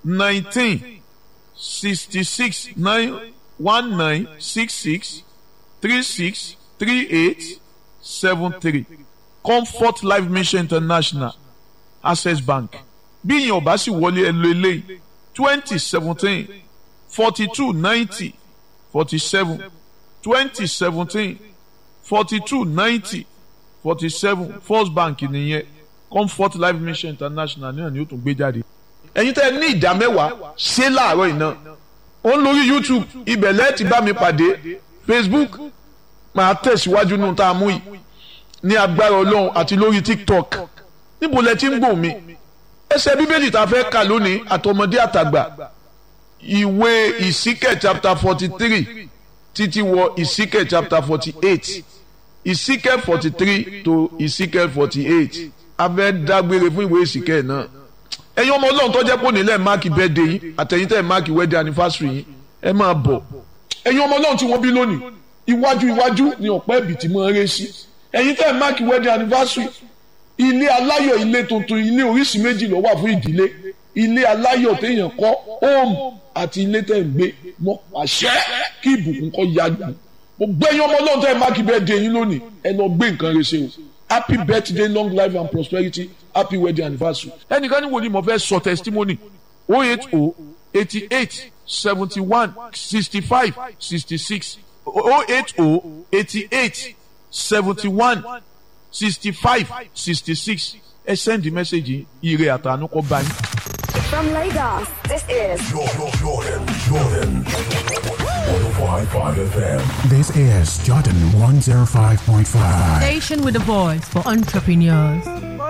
nineteen sixty six nine one nine six six three six three eight seven three comfort life mission international access bank bí ìyẹn ọba sì wọlé ẹ lo eléyìí twenty seventeen forty two ninety forty seven twenty seventeen forty two ninety forty seven first bank nìyẹn comfort life mission international náà ni ó tún gbé jáde. ẹ̀yin tẹ́ ẹ ní ìdá mẹ́wàá ṣé láàárọ̀ yìí náà ó ń lórí youtube ibẹ̀ lẹ́ẹ̀ ti bá mi pàdé facebook máa tẹ̀síwájú nù tá a mú yìí ní agbára ọlọ́run àti lórí tiktok níbo lẹ ti ń gbọ́ mi ẹsẹ̀ bíbélì tá a fẹ́ kà lónìí àtọmọdé àtàgbà ìwé ìsíkẹ̀ chapter forty three títí wọ ìsíkẹ̀ chapter forty eight ìsíkẹ̀ forty three to ìsíkẹ̀ forty eight a fẹ́ dágbére fún ìwé ìsíkẹ̀ náà ẹ̀yin ọmọ ọlọ́run tó jẹ́ pé onílẹ̀ máàkì birthday yín àtẹ̀yìn tẹ̀ máàkì wedding anniversary yín ẹ máa bọ̀ ẹ̀yin ọmọ ọlọ́run tí wọ́n bí lónìí iwájú iwájú ni ọ̀pẹ́ ẹ̀bì tí mo ń ré sí ẹ̀yin tẹ̀ máàkì wedding anniversary ilé aláyọ̀ ilé tuntun ilé oríṣi méjì ló wà fún ìdílé ilé aláyọ̀ téèyàn kọ́ home àti ilé tẹ̀ ń gbé mọ́ àṣẹ kí ìbùkún kọ́ yájú mo gbẹ́yìn ọmọ ọlọ́run tẹ̀ máàkì birthday yín lónìí ẹ lọ gbé nǹkan rẹ ṣe o happy birthday long life and prosperity happy wedding anniversary. ẹnìkan ní wo ni mo fẹ́ sọ testimony oh eight oh eighty eight seventy one sixty five sixty six oh eight oh eighty eight seventy one sixty five sixty six ẹ send the message ire àtànú kọ bá yín. From Lagos, this is Jordan, Jordan, Jordan. 105.5 FM. This is Jordan 105.5. Station with a voice for entrepreneurs.